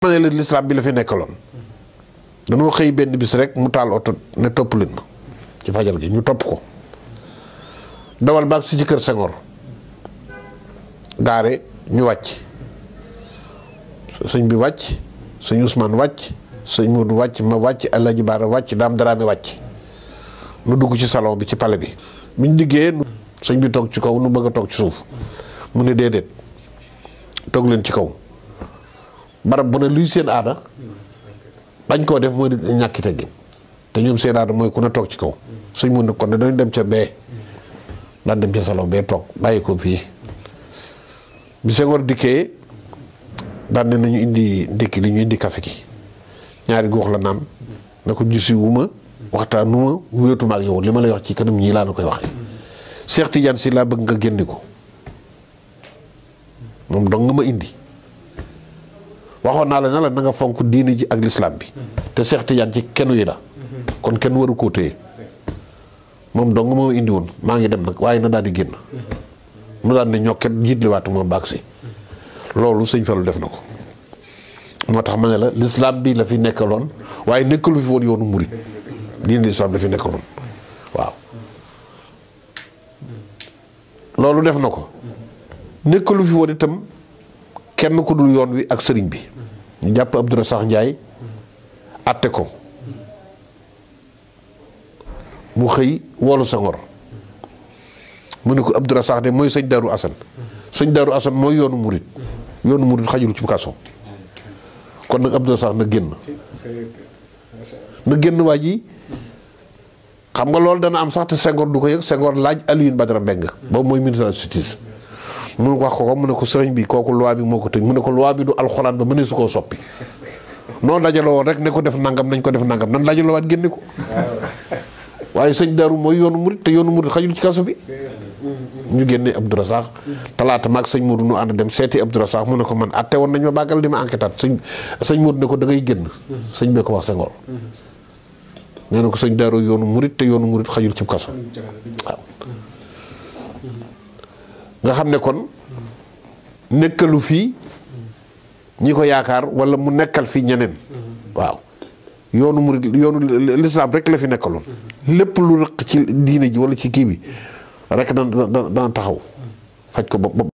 ma ne leen lislaam bi la fi nekkaloon dañoo xëy benn bis rek mu taal oto ne topp leen ma ci fajar gi ñu topp ko dawal baag si ci kër Senghor gaare ñu wàcc sëñ bi wàcc sëñ Ousmane wàcc sëñ Modou wàcc ma wàcc Alaaji Baara wàcc daam daraame wàcc nu dugg ci salon bi ci palais bi biñ diggee sëñ bi toog ci kaw nu bëgg a toog ci suuf mu ne déedéet toog leen ci kaw barab bu ne luy seen aada bañ koo def mooy di ñàkki teggin te ñoom seen aada mooy ku ne toog ci kaw sëñ mun ne kon ne dañ dem ca bee daan dem ca salon bee toog bàyyi ko fii bi Senghor dikkee daan ne nañu indi ndékki li ñu indi kafe gi ñaari góox la naan na ko gisi wu ma waxtaanu ma wéetuma ak yow li ma lay wax ci kanam ñii laa la koy waxee Cheikh Tidiane si laa bëgg nga génne ko moom dong nga ma indi waxoon naa la na la na nga fonk diini ji ak lislaam bi te Cheikh Tidiane ci kenn yi la kon kenn waru koo téye moom dong moo indi woon maa ngi dem nag waaye na daal di génn mu daal ne ñokket jiitliwaatu ma baag si loolu sëñ Fallu def na ko moo tax ma ne la lislaam bi la fi nekkaloon waaye nekkalu fi woon yoonu murit diini lislaam la fi nekkaloon waaw loolu def na ko nekkalu fi woon itam kenn ku dul yoon wi ak sëriñ bi ñu jàpp Abdourasakh Ndiaye atte ko mu xëy woolu Senghor mu ne ko Abdourasakh de mooy sëñ Daaru Asan sëñ Daaru Asan mooy yoonu murit yoonu murit xajul ci kaso kon nag Abdourasakh na génn na génn waa ji xam nga loolu dana am sax te Senghor du ko yëg Senghor laaj Alioune Badara Mbengue boobu mooy ministre de la justice mu wax ko ko mu ne ko sëriñ bi kooku loi bi moo ko tëj mu ne ko loi bi du alxuraan ba mënee su koo soppi noonu dajaloo woon rek ne ko def nangam nañ ko def nangam nan dajaloo waat génne ko waaye sëñ Daaru mooy yoonu murit te yoonu murit xajul ci kaso bi ñu génne Abdourasakh talaata maag sëñ Modou nu ànd dem seeti Abdourasakh mu ne ko man atte woon nañ ma bàggal di ma enquêtaat sëñ sëñ Modou ne ko da ngay génn sëñ bee ko wax Senghor nee na ko sëñ Daaru yoonu murit te yoonu murit xajul ci kaso waaw nga xam ne kon nekkalu fii ñi ko yaakaar wala mu nekkal fi ñeneen waaw yoonu murit yoonu lislaam rek la fi nekkaloon lépp lu rëq ci diine ji wala ci kii bi rek dana dana taxaw faj ko ba